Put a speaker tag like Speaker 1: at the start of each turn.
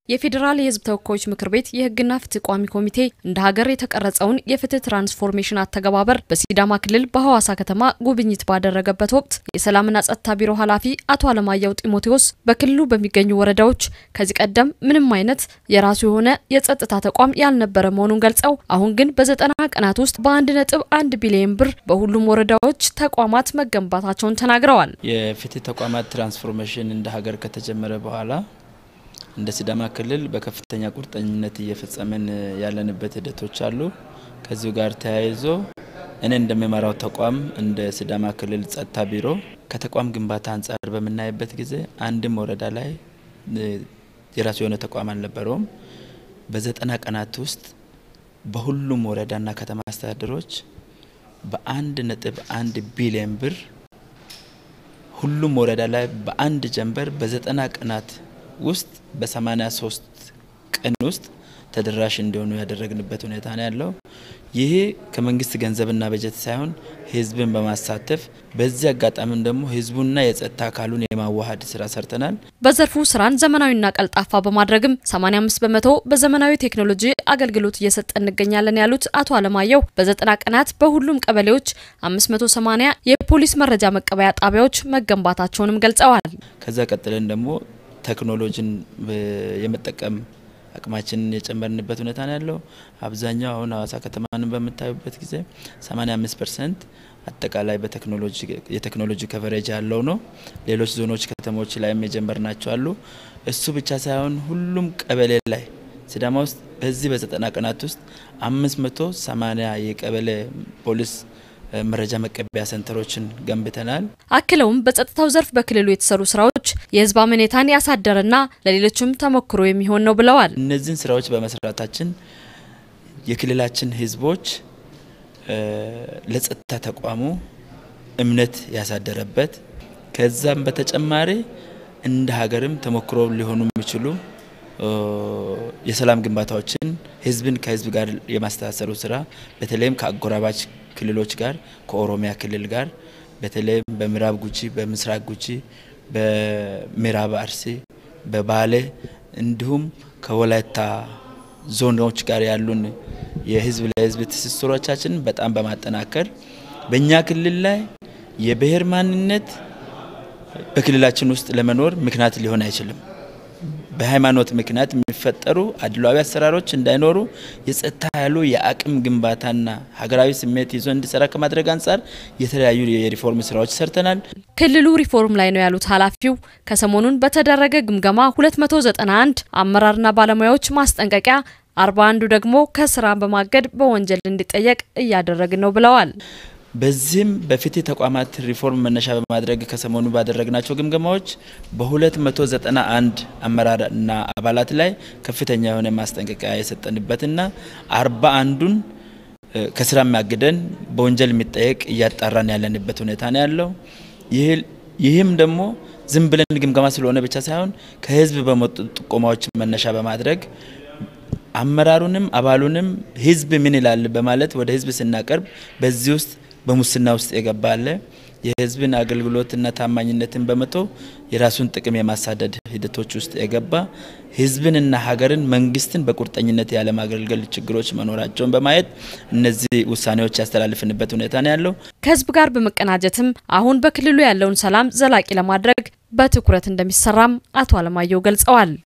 Speaker 1: የፌዴራል የሕዝብ ተወካዮች ምክር ቤት የሕግና ፍትህ ቋሚ ኮሚቴ እንደ ሀገር የተቀረጸውን የፍትህ ትራንስፎርሜሽን አተገባበር በሲዳማ ክልል በሐዋሳ ከተማ ጉብኝት ባደረገበት ወቅት የሰላምና ጸጥታ ቢሮ ኃላፊ አቶ አለማየሁ ጢሞቴዎስ በክልሉ በሚገኙ ወረዳዎች ከዚህ ቀደም ምንም አይነት የራሱ የሆነ የጸጥታ ተቋም ያልነበረ መሆኑን ገልጸው አሁን ግን በዘጠና ቀናት ውስጥ በአንድ ነጥብ አንድ ቢሊዮን ብር በሁሉም ወረዳዎች ተቋማት መገንባታቸውን ተናግረዋል።
Speaker 2: የፍትህ ተቋማት ትራንስፎርሜሽን እንደ ሀገር ከተጀመረ በኋላ እንደ ሲዳማ ክልል በከፍተኛ ቁርጠኝነት እየፈጸመን ያለንበት ሂደቶች አሉ። ከዚሁ ጋር ተያይዞ እኔ እንደሚመራው ተቋም እንደ ሲዳማ ክልል ጸጥታ ቢሮ ከተቋም ግንባታ አንጻር በምናይበት ጊዜ አንድም ወረዳ ላይ የራሱ የሆነ ተቋም አልነበረውም። በዘጠና ቀናት ውስጥ በሁሉም ወረዳና ከተማ አስተዳደሮች በአንድ ነጥብ አንድ ቢሊዮን ብር ሁሉም ወረዳ ላይ በአንድ ጀንበር በዘጠና ቀናት ውስጥ በ83 ቀን ውስጥ ተደራሽ እንዲሆኑ ያደረግንበት ሁኔታ ነው ያለው። ይሄ ከመንግስት ገንዘብና በጀት ሳይሆን ህዝብን በማሳተፍ በዚህ አጋጣሚም ደግሞ ህዝቡና የጸጥታ አካሉን የማዋሃድ ስራ ሰርተናል።
Speaker 1: በዘርፉ ስራን ዘመናዊና ቀልጣፋ በማድረግም 85 በመቶ በዘመናዊ ቴክኖሎጂ አገልግሎት እየሰጠ እንገኛለን ያሉት አቶ አለማየሁ በዘጠና ቀናት በሁሉም ቀበሌዎች 580 የፖሊስ መረጃ መቀበያ ጣቢያዎች መገንባታቸውንም ገልጸዋል።
Speaker 2: ከዛ ቀጥለን ደግሞ ቴክኖሎጂን የመጠቀም አቅማችንን የጨመርንበት ሁኔታ ነው ያለው። አብዛኛው አሁን ሀዋሳ ከተማንን በምታዩበት ጊዜ 85 ፐርሰንት አጠቃላይ በቴክኖሎጂ የቴክኖሎጂ ከቨሬጅ ያለው ነው። ሌሎች ዞኖች፣ ከተሞች ላይም የጀመርናቸው አሉ። እሱ ብቻ ሳይሆን ሁሉም ቀበሌ ላይ ሲዳማ ውስጥ በዚህ በዘጠና ቀናት ውስጥ 580 የቀበሌ ፖሊስ መረጃ መቀበያ ሰንተሮችን ገንብተናል።
Speaker 1: አክለውም በጸጥታው ዘርፍ በክልሉ የተሰሩ ስራዎች የህዝብ አመኔታን ያሳደረና ለሌሎችም ተሞክሮ የሚሆን ነው ብለዋል።
Speaker 2: እነዚህን ስራዎች በመስራታችን የክልላችን ህዝቦች ለጸጥታ ተቋሙ እምነት ያሳደረበት ከዛም በተጨማሪ እንደ ሀገርም ተሞክሮ ሊሆኑ የሚችሉ የሰላም ግንባታዎችን ህዝብን ከህዝብ ጋር የማስተሳሰሩ ስራ በተለይም ከአጎራባች ክልሎች ጋር ከኦሮሚያ ክልል ጋር በተለይም በምዕራብ ጉጂ፣ በምስራቅ ጉጂ፣ በምዕራብ አርሲ፣ በባሌ እንዲሁም ከወላይታ ዞኖች ጋር ያሉን የህዝብ ለህዝብ ትስስሮቻችን በጣም በማጠናከር በእኛ ክልል ላይ የብሔር ማንነት በክልላችን ውስጥ ለመኖር ምክንያት ሊሆን አይችልም። በሃይማኖት ምክንያት የሚፈጠሩ አድሏዊ አሰራሮች እንዳይኖሩ የጸጥታ ኃይሉ የአቅም ግንባታና ሀገራዊ ስሜት ይዞ እንዲሰራ ከማድረግ አንጻር የተለያዩ የሪፎርም ስራዎች ሰርተናል።
Speaker 1: ክልሉ ሪፎርም ላይ ነው ያሉት ኃላፊው ከሰሞኑን በተደረገ ግምገማ 291 አመራርና ባለሙያዎች ማስጠንቀቂያ፣ 41ዱ ደግሞ ከስራ በማገድ በወንጀል እንዲጠየቅ እያደረግን ነው ብለዋል።
Speaker 2: በዚህም በፍትህ ተቋማት ሪፎርም መነሻ በማድረግ ከሰሞኑ ባደረግናቸው ግምገማዎች በ291 አመራርና አባላት ላይ ከፍተኛ የሆነ ማስጠንቀቂያ የሰጠንበትና አርባ አንዱን ከስራ የሚያግደን በወንጀል የሚጠየቅ እያጣራን ያለንበት ሁኔታ ነው ያለው። ይህም ደግሞ ዝም ብለን ግምገማ ስለሆነ ብቻ ሳይሆን ከህዝብ በመጡ ጥቆማዎች መነሻ በማድረግ አመራሩንም አባሉንም ህዝብ ምን ይላል በማለት ወደ ህዝብ ስናቀርብ በዚህ ውስጥ በሙስና ውስጥ የገባ አለ። የህዝብን አገልግሎትና ታማኝነትን በመቶ የራሱን ጥቅም የማሳደድ ሂደቶች ውስጥ የገባ ህዝብንና ሀገርን መንግስትን በቁርጠኝነት ያለማገልገል ችግሮች መኖራቸውን በማየት እነዚህ ውሳኔዎች ያስተላልፍንበት ሁኔታ ነው ያለው።
Speaker 1: ከህዝብ ጋር በመቀናጀትም አሁን በክልሉ ያለውን ሰላም ዘላቂ ለማድረግ በትኩረት እንደሚሰራም አቶ አለማየሁ ገልጸዋል።